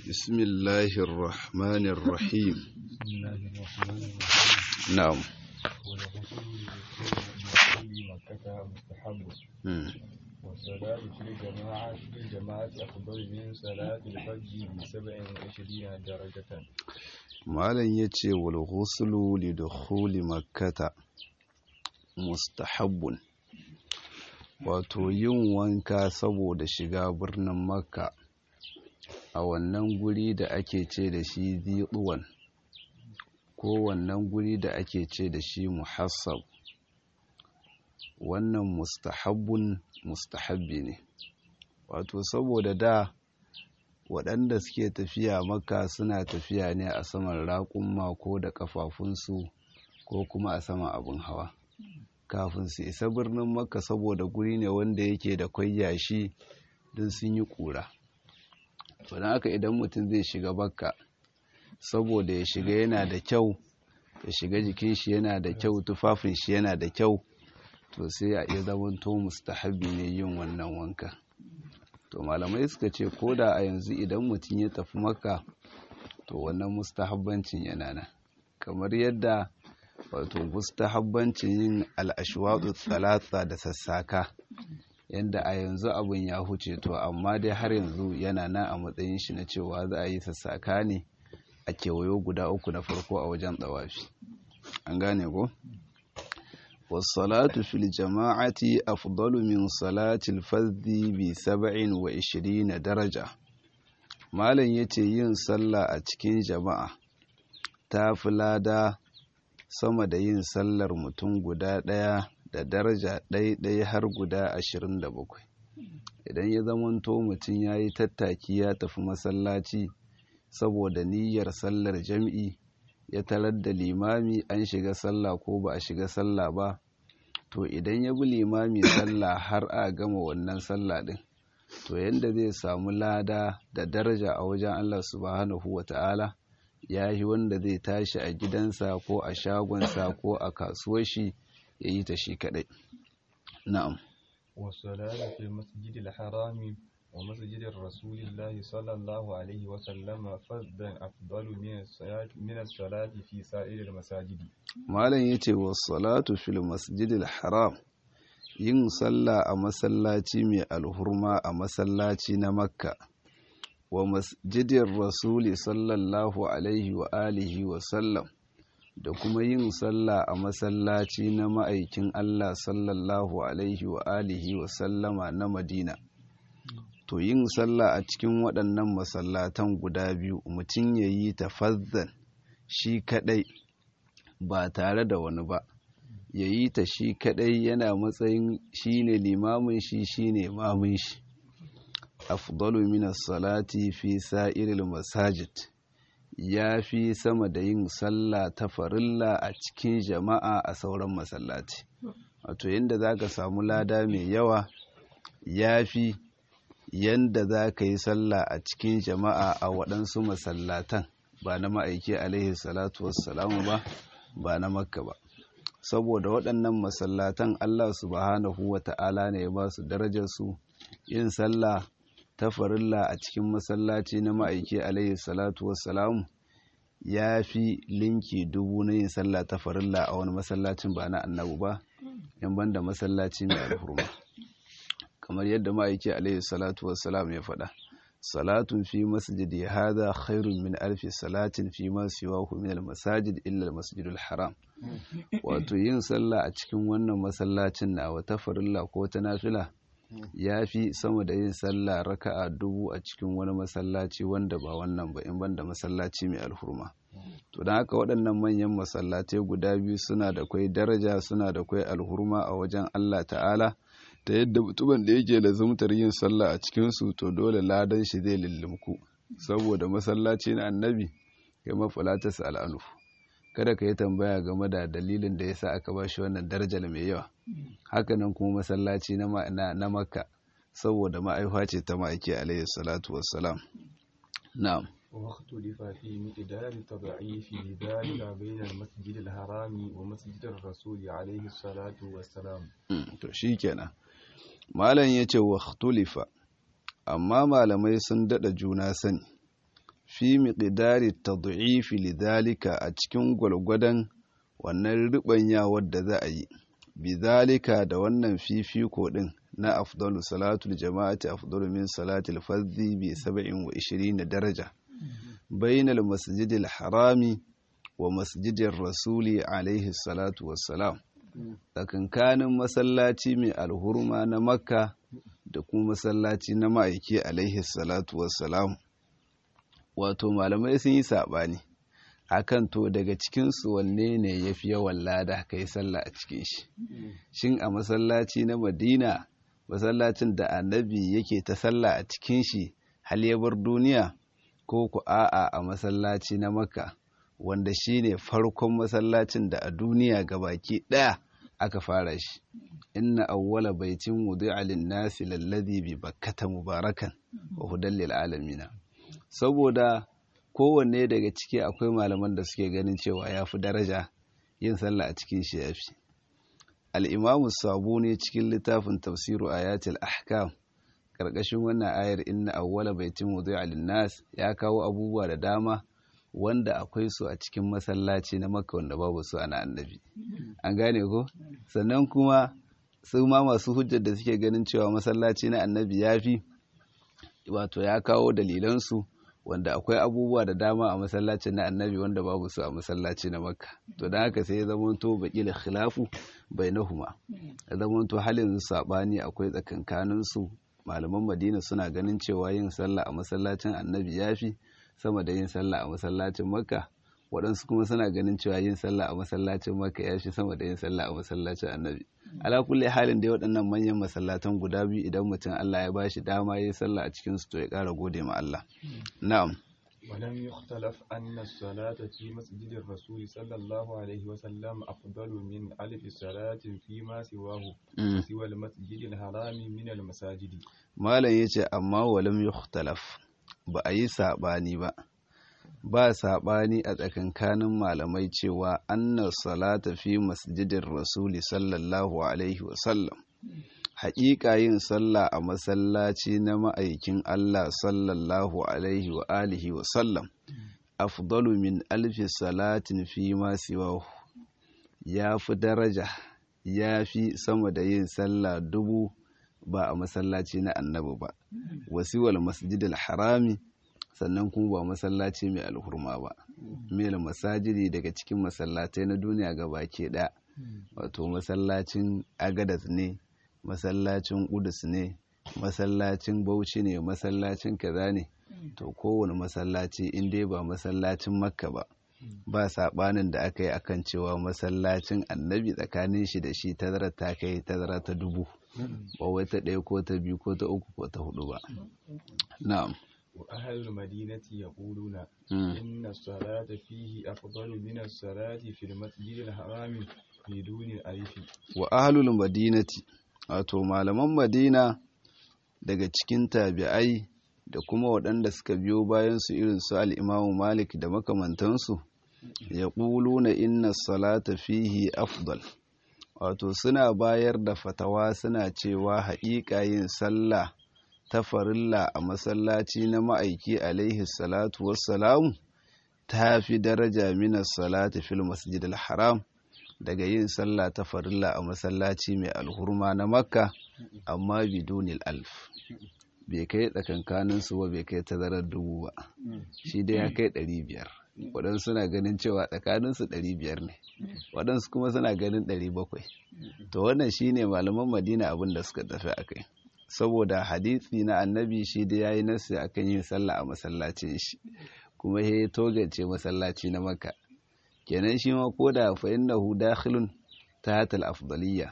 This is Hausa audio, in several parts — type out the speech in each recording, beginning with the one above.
بسم الله الرحمن الرحيم بسم الله الرحمن الرحيم نعم والغسل لكل مكة مستحب مم. والصلاة في الجماعة في الجماعة أفضل من صلاة الفجر بسبع وعشرين درجة malam ya ce wal ghuslu li dukhuli makkata mustahabbun wato yin wanka saboda shiga birnin makka a wannan guri da ake ce da shi ziɗuwan ko wannan guri da ake ce da shi muhassab wannan mustahabbun mustahabbi ne wato saboda da waɗanda suke tafiya maka suna tafiya ne a saman raƙumma ko da ƙafafunsu ko kuma a saman abin hawa kafin su isa birnin makka saboda guri ne wanda yake da kwai yashi don sun yi ƙura don haka idan mutum zai shiga bakka saboda ya shiga yana da kyau ya shiga jikin shi yana da kyau tufafin shi yana da kyau to sai a iya zamanto mustahabi ne yin wannan wanka to malamai suka ce ko da a yanzu idan mutum ya tafi maka to wannan mustahabbancin yana nan kamar yadda wato mustahabbancin yin al'ashwadu tsalatsa da sassaka yadda a yanzu abin ya huce to amma dai har yanzu yana nan a matsayin shi na cewa za a yi sassaka ne a kewayo guda uku na farko a wajen tsawafi an gane ko? والصلاة في الجماعة أفضل من صلاة الفذ بسبع وعشرين درجة malam ya ce yin sallah a cikin jama'a ta fi lada sama da yin sallar mutum guda ɗaya da daraja ɗaya har guda ashirin da bakwai idan ya zamanto mutum ya yi tattaki ya tafi masallaci saboda niyyar sallar jam'i ya tarar da limami an shiga sallah ko ba a shiga sallah ba to idan ya bi limami sallah har a gama wannan sallah din to yanda zai samu lada da daraja a wajen Allah subhanahu wa ta'ala ya yi wanda zai tashi a gidansa ko a shagonsa ko a kasuwar shi ya yi ta shi kadai na'am والصلاة في المسجد الحرام ومسجد الرسول الله صلى الله عليه وسلم فردا أفضل من الصلاة من الصلاة في سائر المساجد malam ya ce salatu fil masjidil haram yin sallah a masallaci mai alhurma a masallaci na makka wa masjidin rasuli sallallahu alaihi wa alihi wa sallam da kuma yin sallah a masallaci na ma'aikin allah sallallahu alaihi wa alihi wa sallama na madina to yin sallah a cikin waɗannan masallatan guda biyu mutum ya yi tafazzan shi kaɗai ba tare da wani ba ya yi ta shi kaɗai yana matsayin shi ne limamin shi shi ne mamun shi afdalu minas salati fi sa'iril masajid ya fi sama da yin sallah ta farilla a cikin jama'a a sauran masallaci wato yadda za ka samu lada mai yawa ya fi yanda za ka yi sallah a cikin jama'a a waɗansu masallatan ba na ma'aiki alaihi salatu wassalamu ba ba na makka ba saboda waɗannan masallatan allah subhanahu wa ta'ala ne ya ba su darajarsu yin sallah ta farilla a cikin masallaci na ma'aiki alaihi salatu wassalamu ya fi linki dubu na yin sallah ta farilla a wani masallacin ba na annabu ba in banda masallaci mai alhurma kamar yadda ma'aiki alaihi salatu wassalam ya faɗa salatun fi masjidi hada khairun min alfi salatin fi ma siwahu min almasajid illa almasjidul haram wato yin sallah a cikin wannan masallacin na wata farilla ko ta nafila ya fi sama da yin sallah raka'a dubu a cikin wani masallaci wanda ba wannan ba in banda masallaci mai alhurma to don haka waɗannan manyan masallatai guda biyu suna da kwai daraja suna da kwai alhurma a wajen Allah ta'ala ta yadda mutumin da yake lazumtar yin sallah a cikinsu to dole ladan shi zai lullumku saboda masallaci na annabi kai mafalatas al'anu kada ka yi tambaya game da dalilin da ya sa aka ba shi wannan darajar mai yawa hakanan kuma masallaci na makka saboda ma'aifa ce ta ma'aiki alaihi salatu wassalam na'am واختلف في مقدار تضعيف ذلك بين المسجد الحرام ومسجد الرسول عليه الصلاة والسلام to shikenan malam yace wa ikhtulifa amma malamai sun dada juna sani fi miqdari tad'ifi lidhalika a cikin gwalgwadon wannan ribanyawar da za a yi bidhalika da wannan fifiko din na afdalu salatul jama'ati afdalu min salatil fardhi bi 27 daraja bainal masjidil harami wa masjidin rasuli alaihi salatu wassalam tsakankanin masallaci mai alhurma na makka da kuma masallaci na ma'aiki alaihi salatu wassalam wato malamai sun yi saɓani akan to daga cikinsu wanne ne ya fi yawan lada ka yi sallah a cikin shi shin a masallaci na madina masallacin da annabi yake ta sallah a cikin shi hal ya bar duniya ko ku a'a a masallaci na makka wanda shine farkon masallacin da a duniya gabaki ɗaya aka fara shi inna awwala baitin wudi'a lin-nasi lalladhi bi bakkata mubarakan wa hudan lil alamin saboda kowanne daga ciki akwai malaman da suke ganin cewa yafi daraja yin sallah a cikin shi yafi al-imam sabuni cikin littafin tafsiru ayatul ahkam karkashin wannan ayar inna awwala baitin wudi'a lin-nas ya kawo abubuwa da dama wanda akwai su a cikin masallaci na makka wanda babu su ana annabi an gane ko sannan kuma su ma masu hujjar da suke ganin cewa masallaci na annabi ya fi wato ya kawo dalilansu wanda akwai abubuwa da dama a masallacin na annabi wanda babu su a masallaci na makka to don haka sai ya zamanto baƙila khilafu bainahuma ya zamanto halin saɓani akwai tsakankaninsu malaman madina suna ganin cewa yin sallah a masallacin annabi ya fi sama da yin sallah a masallacin makka waɗansu kuma suna ganin cewa yin sallah a masallacin makka ya fi sama da yin sallah a masallacin annabi ala kulli halin da waɗannan manyan masallatan guda biyu idan mutum Allah ya bashi dama yin sallah a cikin su to ya ƙara gode ma Allah na'am ولم يختلف أن الصلاة في مسجد الرسول صلى الله عليه وسلم أفضل من ألف صلاة فيما سواه سوى المسجد الحرام من المساجد ما لا يجي أما ولم يختلف ba a yi saɓani ba ba saɓani a tsakankanin malamai cewa anna salata fi masjidin rasuli sallallahu alaihi wasallam haƙiƙa yin sallah a masallaci na ma'aikin Allah sallallahu alaihi wa alihi wasallam afdalu min alfi salatin fi ma siwahu ya fi daraja ya fi sama da yin sallah dubu ba a masallaci na annabi ba wasiwal masjidil harami sannan kuma ba masallaci mai alhurma ba mil masajidi daga cikin masallatai na duniya ga baki ɗaya wato masallacin agadas ne masallacin kudus ne masallacin bauchi ne masallacin kaza ne to kowane masallaci in dai ba masallacin makka ba ba saɓanin da aka yi akan cewa masallacin annabi tsakanin shi da shi tazara ta kai tazara ta dubu ba wai ta ɗaya ko ta biyu ko ta uku ko ta hudu ba na'am وأهل المدينة يقولون إن الصلاة فيه أفضل من الصلاة في المسجد الحرام بدون ألف وأهل المدينة wato malaman Madina daga cikin tabi'ai da kuma waɗanda suka biyo bayan su irin su al-Imam Malik da makamantansu ya na inna salata fihi afdal wato suna bayar da fatawa suna cewa haƙiƙa yin sallah ta farilla a masallaci na ma'aiki alaihi salatu wassalamu ta fi daraja minas salati fil masjidil haram daga yin sallah ta farilla a masallaci mai alhurma na makka amma bidunil alf bai kai tsakankanin su ba bai kai tazarar dubu ba shi dai ya kai ɗari biyar waɗansu suna ganin cewa tsakaninsu ɗari biyar ne waɗansu kuma suna ganin ɗari bakwai to wannan shine malaman madina abin da suka tafi a kai saboda hadisi na annabi shi da ya yi nasu a kan yin sallah a masallacin shi kuma ya togance masallaci na maka kenan shi ma ko da fa innahu dakhilun tahta al-afdaliyya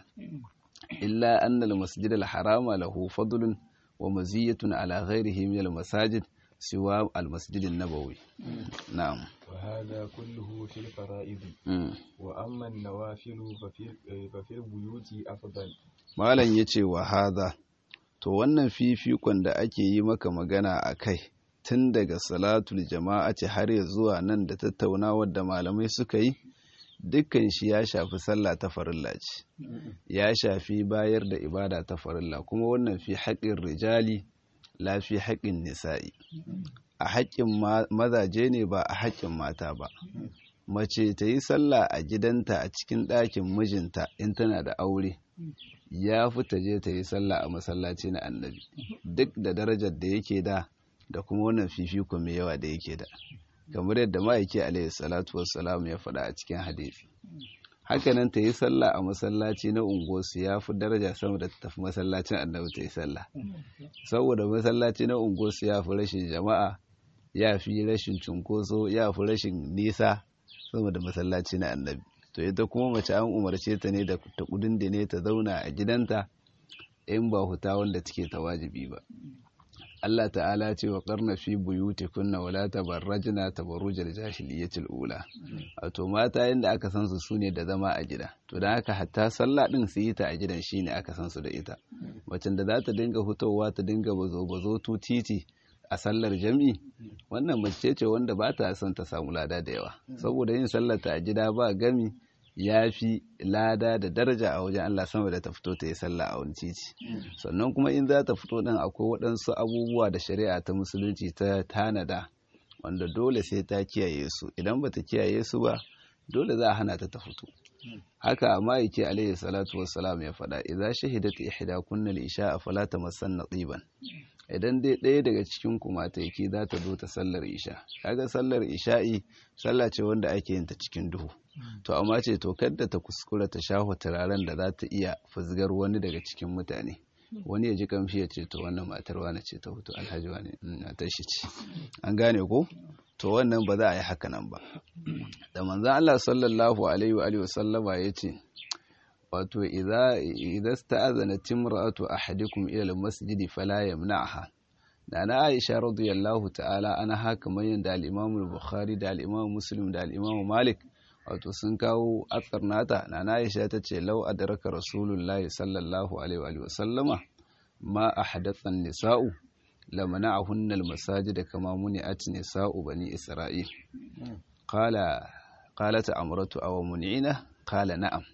illa anna al-masjid al-harama lahu fadlun wa maziyatun ala ghayrihi min al-masajid siwa al-masjid an-nabawi na'am وهذا كله في الفرائض وأما النوافل ففي, ففي البيوت أفضل malam yace wa hadha to wannan fifikon da ake yi maka magana a kai tun daga salatul jama'ati har ya zuwa nan da tattaunawar da malamai suka yi dukkan shi ya shafi sallah ta farilla ce ya shafi bayar da ibada ta farilla kuma wannan fi haƙin rijali la fi haƙin nisa'i a haƙƙin mazaje ne ba a haƙƙin mata ba mace ta yi sallah a gidanta a cikin ɗakin mijinta in tana da aure ya fi ta je ta yi sallah a masallaci na annabi duk da darajar da yake da da kuma wannan fifiko mai yawa da yake da kamar yadda ma'aiki alaihi salatu wassalam ya faɗa a cikin hadisi hakanan ta yi sallah a masallaci na unguwarsu ya fi daraja sama da tafi masallacin annabi ta yi sallah saboda masallaci na unguwarsu ya fi rashin jama'a ya fi rashin cunkoso ya fi rashin nisa sama da masallaci na annabi to ita kuma mace an umarce ta ne da ta kudin da ne ta zauna a gidanta in ba huta wanda take ta wajibi ba Allah ta'ala ce wa karna fi buyutikunna wala tabarrajna tabarrujal jahiliyyatil ula wato mata yanda aka san su sune da zama a gida to dan haka hatta sallah din su yi ta a gidan shine aka san su da ita macen da za ta dinga hutowa ta dinga bazo bazo tu titi a sallar jami'i wannan mace ce wanda ba ta son ta samu lada da yawa saboda yin sallar ta a gida ba gami ya fi lada da daraja a wajen Allah sama da ta fito ta yi sallah a wani titi sannan kuma in za ta fito din akwai waɗansu abubuwa da shari'a ta musulunci ta tanada wanda dole sai ta kiyaye su idan ba ta kiyaye su ba dole za a hana ta ta fito haka ma'aiki alaihi salatu wassalam ya faɗa idza shahidat ihda kunna al-isha fala tamassanna tsiban idan dai ɗaya daga cikin ku mataki za ta zo ta sallar isha kaga sallar isha'i sallah ce wanda ake yin ta cikin duhu to amma ce to kadda ta kuskura ta shafa turaren da za ta iya fuzgar wani daga cikin mutane wani ya ji kamshi ya ce to wannan matar wani ce ta hutu alhaji wani matar shi ce an gane ko to wannan ba za a yi haka nan ba da manzan Allah sallallahu alaihi wa sallama ya ce wato idza sta'azana timra'atu ahadikum ila al-masjid fala yamna'ha da na Aisha radiyallahu ta'ala ana haka manyan da al-Imam al-Bukhari da al-Imam Muslim da al-Imam Malik wato sun kawo atsar nata na Aisha ta ce law adraka rasulullahi sallallahu alaihi wa sallama ma ahdatha an-nisa'u lamana'ahunna al-masajid kama muni'at nisa'u bani Isra'il qala qalat amratu aw mun'ina qala na'am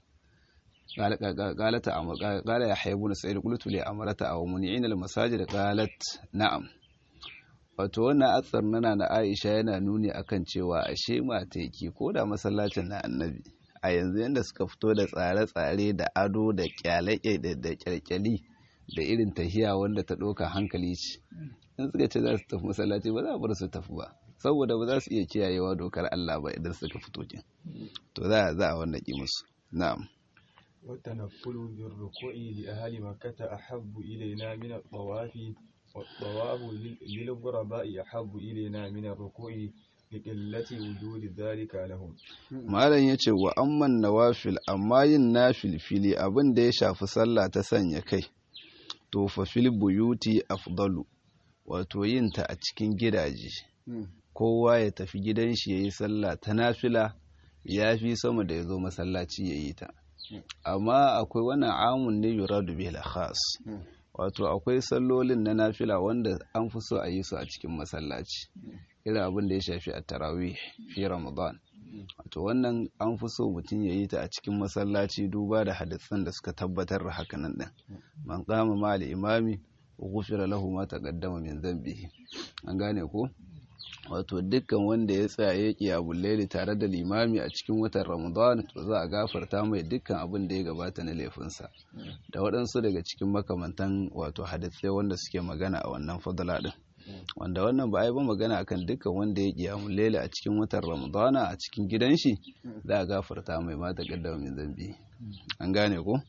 قالت قال يحيى بن سعيد قلت لأمرت أو منعين المساجد قالت نعم wato wannan atsar nana na Aisha yana nuni akan cewa ashe mateki ko da masallacin na annabi a yanzu yadda suka fito da tsare-tsare da ado da kyalake da kyalkyali da irin tahiya wanda ta ɗauka hankali ce in suka ce za su tafi masallaci ba za a bar su tafi ba saboda ba za su iya kiyayewa dokar Allah ba idan suka fito kin to za a wannan ki musu na'am والتنفل بالركوع لأهل مكة أحب إلينا من الطواف والطواف للغرباء أحب إلينا من الركوع لقلة وجود ذلك لهم malam yace wa amman nawafil amma yin nafil fili abin da ya shafi sallah ta sanya kai to fa fil buyuti afdalu wato yin ta a cikin gidaje kowa ya tafi gidan shi yayi sallah ta nafila yafi sama da ya zo masallaci yayi ta amma akwai wannan amun ne yuradu bil khas wato akwai sallolin na nafila wanda an fi so a yi su a cikin masallaci irin abin da ya shafi a tarawih fi ramadan wato wannan an fi so mutum ya yi ta a cikin masallaci duba da hadisan da suka tabbatar da hakanan din man qama ma al imami ghufira lahu ma taqaddama min dhanbihi an gane ko wato dukkan wanda ya tsaya ya ƙi laili tare da limami a cikin watan ramadan to za a gafarta mai dukkan abin da ya gabata na laifinsa da waɗansu daga cikin makamantan wato hadisai wanda suke magana a wannan fadala ɗin wanda wannan ba a yi ba magana akan dukkan wanda ya ƙi laili a cikin watan ramadan a cikin gidan shi za a gafarta mai mata gaddama min zambi an gane ko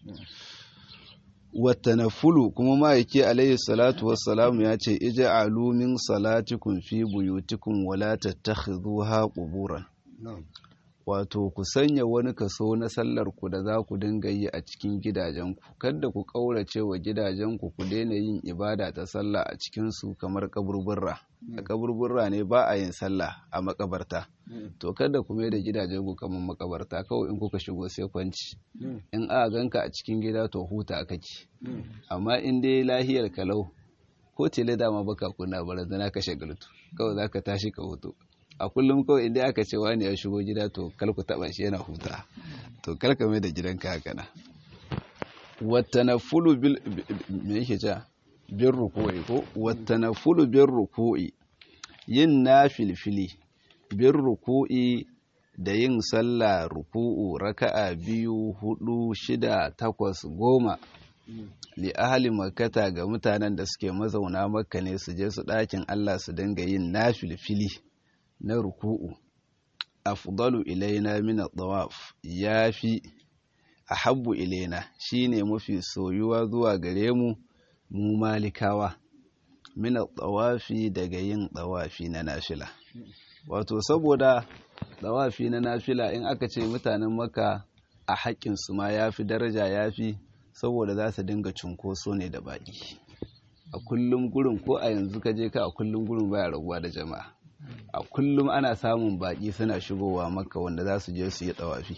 watanafulu kuma ma'aiki alayhi salatu wassalamu ya ce ija'alu min salatikum fi buyutikum wala tattakhidhuha quburan wato ku sanya wani kaso na sallar ku da za ku dinga yi a cikin gidajenku kada ku kaurace wa gidajenku ku daina yin ibada ta sallah a cikin su kamar kaburburra a kaburburra ne ba a yin sallah a makabarta to kada ku mai da gidajenku kamar makabarta kawai in kuka shigo sai kwanci in aka ganka a cikin gida to huta kake amma in dai lahiyar kalau ko tele dama baka kuna barazana ka shagaltu kawai zaka tashi ka hutu a kullum kawai inda aka ce wani ya shigo gida to kal ku taba shi yana huta to kal ka mai da gidanka haka na watanafulu bil me yake ja bin ruku'i ko watanafulu bin ruku'i yin nafilfili bin ruku'i da yin sallah ruku'u raka'a biyu hudu shida takwas goma li ahli makkata ga mutanen da suke mazauna makka ne su je su ɗakin Allah su dinga yin nafilfili na ruku'u afdalu ilaina min at-tawaf yafi ahabbu ilaina shine mafi soyuwa zuwa gare mu mu malikawa min at-tawafi daga yin tawafi na nafila wato saboda tawafi na nafila in aka ce mutanen makka a haƙƙin su ma yafi daraja yafi saboda za su dinga cunkoso ne da baƙi a kullum gurin ko a yanzu ka je ka a kullum gurin baya raguwa da jama'a a kullum ana samun baƙi suna shigowa makka wanda za su je su yi tawafi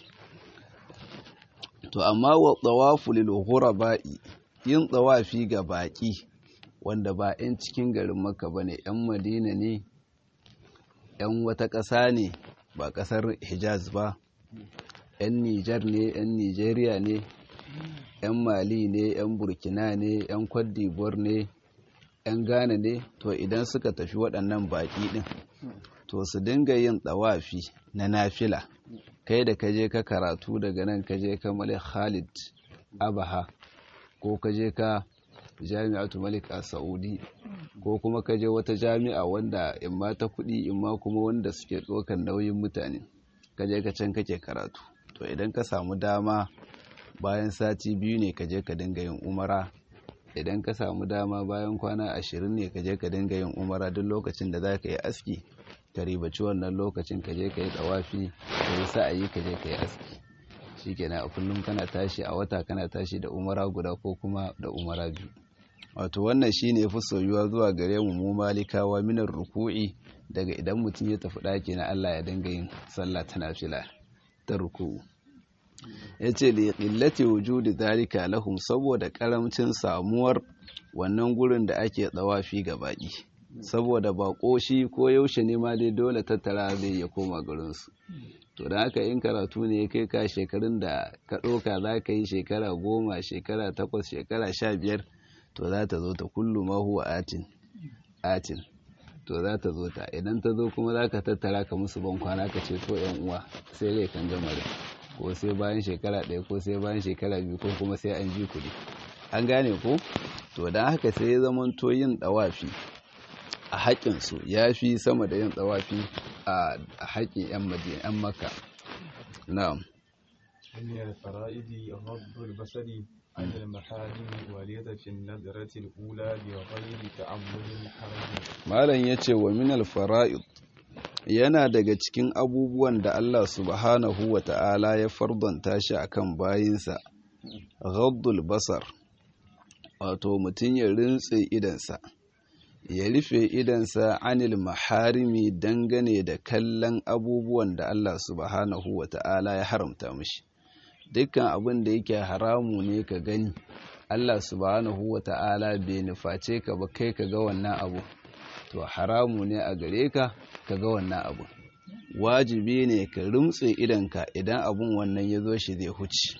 to amma wa tawafu lil ghuraba'i yin tawafi ga baƙi wanda ba 'yan cikin garin makka bane 'yan madina ne 'yan wata ƙasa ne ba ƙasar hijaz ba 'yan nijar ne 'yan nijeriya ne 'yan mali ne 'yan burkina ne 'yan d'Ivoire ne 'yan ghana ne to idan suka tafi waɗannan baƙi ɗin to su dinga yin ɗawafi na nafila kai da kaje ka karatu daga nan kaje ka malik khalid abaha ko kaje ka jami'atu malik a saudi ko kuma kaje wata jami'a wanda in ma ta kuɗi in ma kuma wanda suke ɗaukar nauyin mutane kaje ka can kake karatu to idan ka samu dama bayan sati biyu ne kaje ka dinga yin umara idan ka samu dama bayan kwana ashirin ne kaje ka dinga yin umara duk lokacin da za ka yi aski ka ribaci wannan lokacin kaje ka yi tsawafi ka yi sa'ayi kaje ka yi aski shikenan a kullum kana tashi a wata kana tashi da umara guda ko kuma da umara biyu wato wannan shine fi soyuwa zuwa gare mu mu malikawa minar ruku'i daga idan mutum ya tafi ɗaki na Allah ya dinga yin sallah ta nafila ta ruku'u yace li qillati wujudi zalika lahum saboda karamcin samuwar wannan gurin da ake tsawafi ga baki saboda bako shi ko yaushe ne ma dai dole tattara zai ya koma garinsu to da haka in karatu ne ya kai ka shekarun da ka ɗauka za ka yi shekara goma shekara takwas shekara sha biyar to za ta zo ta kullu ma huwa atin atin to za ta zo ta idan ta zo kuma za ka tattara ka musu ban kwana ka ce to yan uwa sai dai kan gama da ko sai bayan shekara ɗaya ko sai bayan shekara biyu ko kuma sai an ji kuɗi an gane ko to don haka sai ya zama to yin ɗawafi a haƙƙinsu ya fi sama da yin tsawafi a haƙƙin 'yan madina 'yan maka na'am من الفرائض غض البصر عن المحارم واليد في النظرة الأولى بغير تعمد حرج malam ya ce wa minal fara'id yana daga cikin abubuwan da Allah subhanahu wa ta'ala ya fardanta shi akan bayinsa ghaddul basar wato mutum ya rintse idansa ya rufe idansa anil maharimi dangane da kallon abubuwan da Allah subhanahu wa ta'ala ya haramta mishi dukkan abin da yake haramu ne ka gani Allah subhanahu wa ta'ala bai nuface ka ba kai ka ga wannan abu to haramu ne a gare ka ka ga wannan abu wajibi ne ka rumtse idanka idan abun wannan ya zo shi zai huce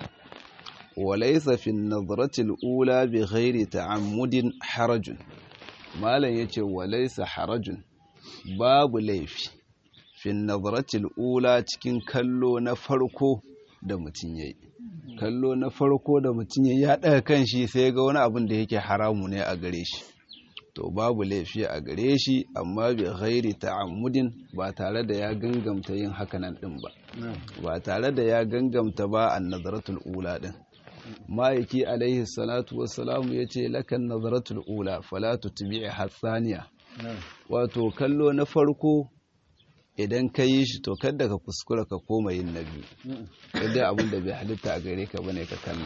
walaisa fi nazratil ula bi ghairi ta'ammudin harajun malam yace walaisa harajun babu laifi fi nazratil ula cikin kallo na farko da mutum yayi kallo na farko da mutum yayi ya daga kanshi sai ga wani abin da yake haramu ne a gare shi to babu laifi a gare shi amma bi ghairi ta'ammudin ba tare da ya gangamta yin hakanan din ba ba tare da ya gangamta ba an nazaratul ula din ma'aiki alaihi salatu wassalamu ya ce lakan nazaratul ula fala tutbi'i hatsaniya wato kallo na farko idan ka yi shi to kada ka kuskura ka koma yin na biyu kada abin da bai halitta a gare ka bane ka kalla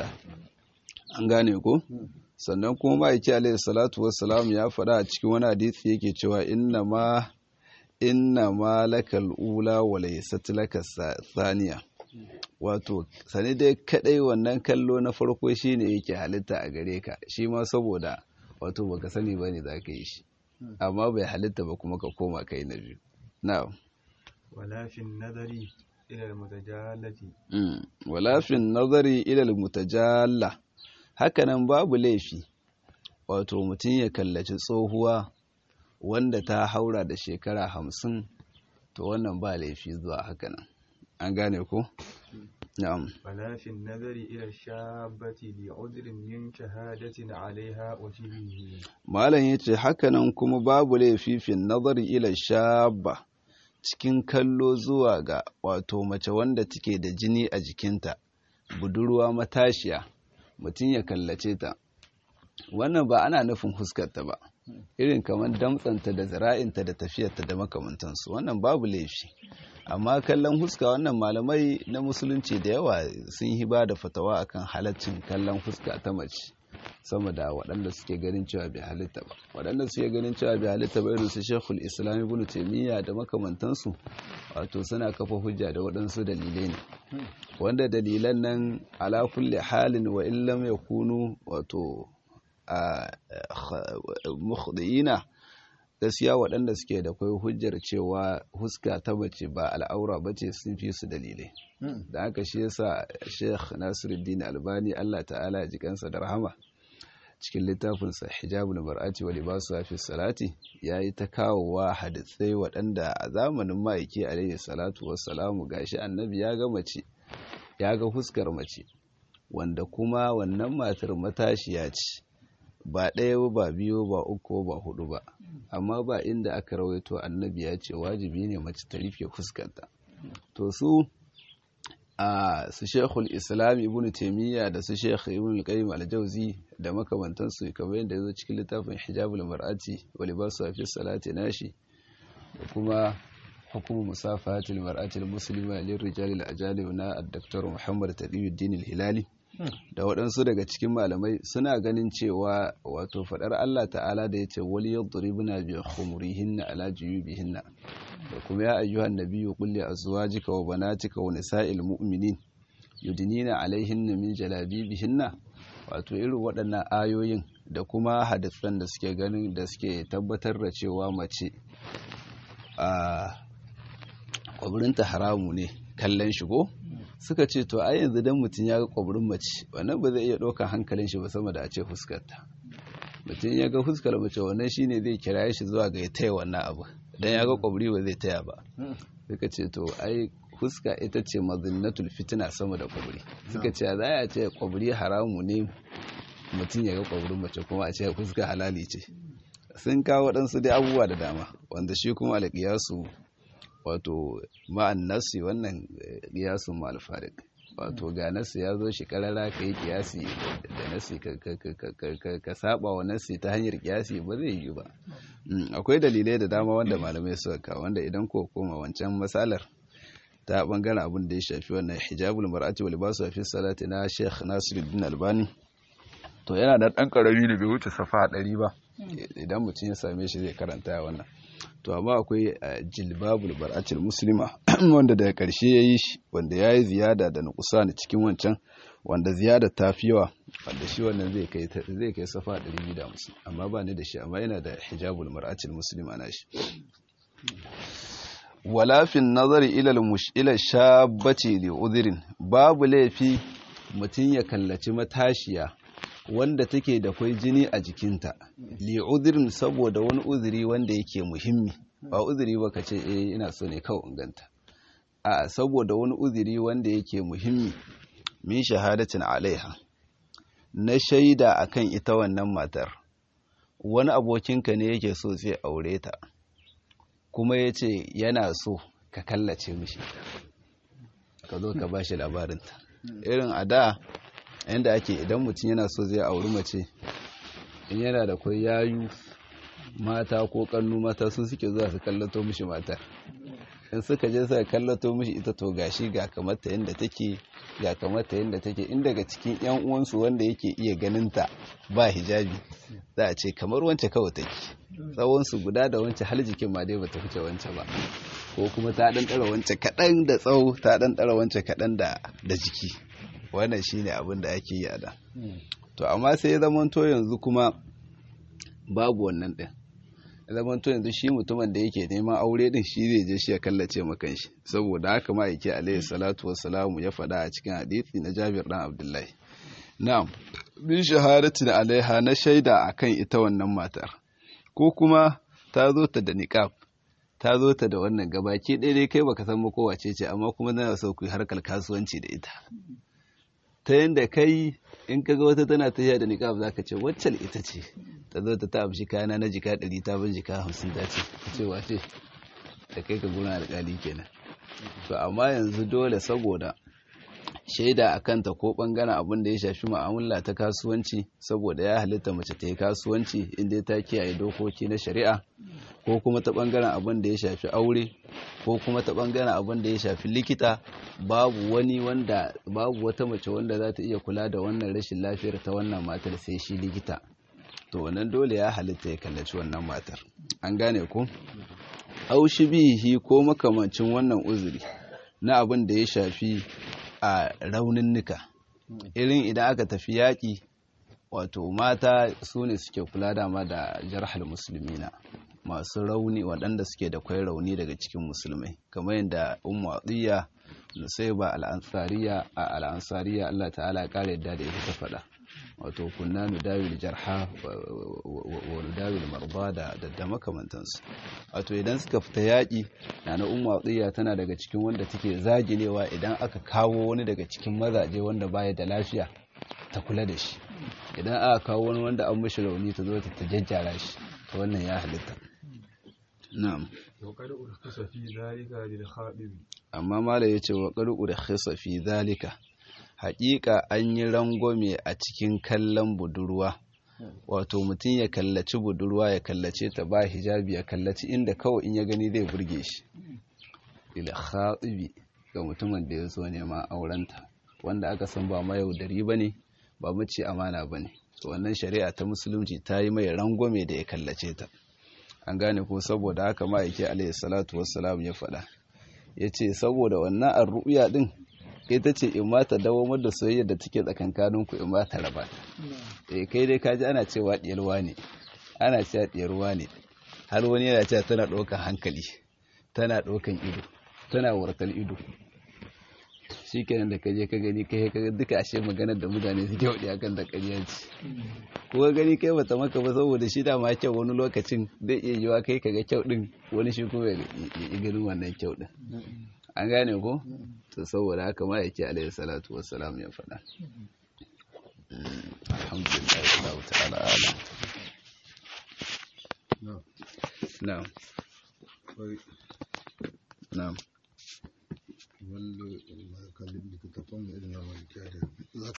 an gane ko sannan kuma ma'aiki alaihi salatu wassalamu ya faɗa a cikin wani hadisi yake cewa inna ma inna ma lakal ula wa laysat laka thaniya wato sani dai kadai wannan kallo na farko shine yake halitta a gare ka shi ma saboda wato baka sani bane za ka yi shi amma bai halitta ba kuma ka koma kai na biyu na'am ولا في النظر إلى المتجالة wala fi nazari ila wanda ta haura da shekara hamsin to wannan ba laifi zuwa haka nan an gane ko na'am ولا في النظر إلى الشابة لعذر من شهادة عليها وشبهه malam yace haka nan kuma babu laifi fi nazari ila shabba cikin kallo zuwa ga wato mace wanda take da jini a jikinta budurwa matashiya mutum ya kallace ta wannan ba ana nufin huskarta ba irin kamar damtsanta da zira'inta da tafiyarta da makamantansu wannan babu laifi amma kallon huska wannan malamai na musulunci da yawa sun yi ba da fatawa akan halaccin kallon huska ta mace sama da waɗanda suke ganin cewa bai halitta ba waɗanda suke ganin cewa bai halitta ba irin su shekul islam ibn taimiyya da makamantansu wato suna kafa hujja da waɗansu dalilai ne wanda dalilan nan ala kulli halin wa illam yakunu wato a mukhdiina gaskiya waɗanda suke da kwai hujjar cewa huska ta mace ba al'aura ba ce sun fi su dalilai da haka shi yasa sheikh nasiruddin albani allah ta'ala ya ji kansa da rahama cikin littafinsa hijabul mar'ati wa libasu fi salati yayi ta kawowa hadisai waɗanda a zamanin ma'aiki alaihi salatu wassalamu gashi annabi ya ga mace ya ga huskar mace wanda kuma wannan matar matashiya ce ba ɗaya ba biyu ba uku ba hudu ba amma ba inda aka rawaito annabi ya ce wajibi ne mace ta rufe fuskarta to su a su shekul islam ibn taimiyya da su shekul ibn qayyim al-jawzi da makamantansu kamar yadda yazo cikin littafin hijabul mar'ati wa libasu fi salati nashi da kuma hukumu musafahatil mar'atil muslima lirrijali al-ajalib na ad-daktar Muhammad Taqiyuddin al-Hilali da waɗansu daga cikin malamai suna ganin cewa wato faɗar Allah ta'ala da ya ce wali yadribuna bi khumurihinna ala juyubihinna da kuma ya ayyuhan nabiyyu qul li azwajika wa banatika wa nisa'il mu'minin yudnina alaihinna min jalabibihinna wato irin waɗannan ayoyin da kuma hadisan da suke ganin da suke tabbatar da cewa mace a kwabirinta haramu ne kallon shigo suka ce to a yanzu dan mutum ya ga kwabirin mace wannan ba zai iya ɗaukar hankalin shi ba sama da a ce fuskarta mutum ya ga fuskar mace wannan shine zai kira shi zuwa ga ya taya wannan abu dan ya ga kwabiri ba zai taya ba suka ce to ai fuska ita ce mazinnatul fitina sama da kwabiri suka ce za a ce kwabiri haramu ne mutum ya ga kwabirin mace kuma a ce fuska halali ce sun kawo waɗansu dai abubuwa da dama wanda shi kuma alƙiyasu wato ma'an nasi wannan ƙiyasun ma'alfarik wato ga nasi ya zo shi ƙarara ka yi ƙiyasi da nasi ka saba wa nasi ta hanyar ƙiyasi ba zai yi ba akwai dalilai da dama wanda malamai suka kawo wanda idan ko koma wancan matsalar ta bangaren abin da ya shafi wannan hijabul mar'ati wal libasu fi salati na Sheikh Nasiruddin Albani to yana da ɗan ƙarami da bai wuce safa ɗari ba idan mutum ya same shi zai karanta wannan to amma akwai jilbabul bar'atul muslima wanda daga ƙarshe ya yi shi wanda ya yi ziyada da nukusani cikin wancan wanda ziyada ta fi yawa wanda shi wannan zai kai zai kai safa 250 amma ba ni da shi amma yana da hijabul mar'atul muslima na shi wala fi nazari ila al-mushila shabbati li udhrin babu laifi mutum ya kallaci matashiya wanda take da kwai jini a jikinta li udhrin saboda wani uzuri wanda yake muhimmi ba uzuri ba ka ce eh ina so ne kawai inganta a saboda wani uzuri wanda yake muhimmi min shahadatin alaiha na shaida akan ita wannan matar wani abokinka ne yake so zai aure ta kuma ya ce yana so ka kallace mishi ka zo ka ba shi labarinta irin a da yadda ake idan mutum yana so zai auri mace in yana da kwai yayu mata ko kannu mata su suke zuwa su kallato mishi matar in suka je suka kallato mishi ita to gashi ga kamata yadda take ga kamata yadda take in daga cikin yan uwansu wanda yake iya ganinta ba hijabi za a ce kamar wance kawai take tsawon su guda da wance hal jikin ma dai bata fice wance ba ko kuma ta dan dara wance kadan da tsawo ta dan dara wance kadan da da jiki wannan shine abin da ake yi a da to amma sai ya zama to yanzu kuma babu wannan din zaman to yanzu shi mutumin da yake neman aure din shi zai je shi ya kallace makan shi saboda haka ma yake alaihi salatu wassalamu ya faɗa a cikin hadisi na Jabir dan Abdullahi na'am bin shahadatin alaiha na shaida akan ita wannan matar ko kuma ta zo ta da niqab ta zo ta da wannan gabaki ɗaya dai kai baka san ko wace ce amma kuma tana so ku yi harkar kasuwanci da ita ta yanda kai in kaga wata tana tafiya da niqab zaka ce waccal ita ce ta zo ta ta amshi kayana na jika ɗari ta bin jika hamsin ta ce ka ce wace da kai ka gona alƙali kenan to amma yanzu dole saboda shaida a kanta ko ɓangaren abin da ya shafi ma'amala ta kasuwanci saboda ya halitta mace ta yi kasuwanci inda ta kiyaye dokoki na shari'a ko kuma ta ɓangaren abin da ya shafi aure ko kuma ta ɓangaren abin da ya shafi likita babu wani wanda babu wata mace wanda za ta iya kula da wannan rashin lafiyar ta wannan matar sai shi likita to wannan dole ya halitta ya kallaci wannan matar an gane ku aushi bihi ko makamancin wannan uzuri na abin da ya shafi a raunin nika irin idan aka tafi yaƙi wato mata su ne suke kula dama da jarhal musulmina masu rauni waɗanda suke da kwai rauni daga cikin musulmai kamar yadda ummu atiya nusaiba al'ansariya a al'ansariya Allah ta'ala ya kare yadda da ita ta faɗa wato kunna nudawil jarha wa nudawil marda da da makamantansu wato idan suka fita yaƙi na na ummu atiya tana daga cikin wanda take zaginewa idan aka kawo wani daga cikin mazaje wanda baya da lafiya ta kula da shi idan aka kawo wani wanda an mishi rauni ta zo ta jajjara shi to wannan ya halitta na'am وقد أرخص في ذلك للخاطب amma mala ya ce wa ƙarƙu da khisa fi zalika haƙiƙa an yi rangwame a cikin kallon budurwa wato mutum ya kallaci budurwa ya kallace ta ba hijabi ya kallaci inda kawai in ya gani zai burge shi ila khatibi ga mutumin da ya zo neman aurenta wanda aka san ba mayaudari ba ne ba mace amana ba ne wannan shari'a ta musulunci ta yi mai rangwame da ya kallace ta an gane ko saboda haka ma'aiki alayhi salatu wassalam ya faɗa ya ce saboda wannan arru'ya din ita ce in ma ta dawamar da soyayya da take tsakankanin ku in ma ta raba eh kai dai kaji ana cewa diyarwa ne ana cewa diyarwa ne har wani yana cewa tana ɗaukan hankali tana ɗaukan ido tana warkal ido shikenan da kaje ka gani kai ka duka ashe maganar da mutane suke wadi akan da ƙarya ce ko ka gani kai bata maka ba saboda shi da ma kyau wani lokacin zai iya yiwa kai kaga kyau din wani shi kuma ya ganin wannan kyau din an gane ko to saboda haka ma yake alaihi salatu wassalam ya faɗa alhamdulillah Allah ta'ala alam na'am na'am wanda kalli littattafan irin na malikiya da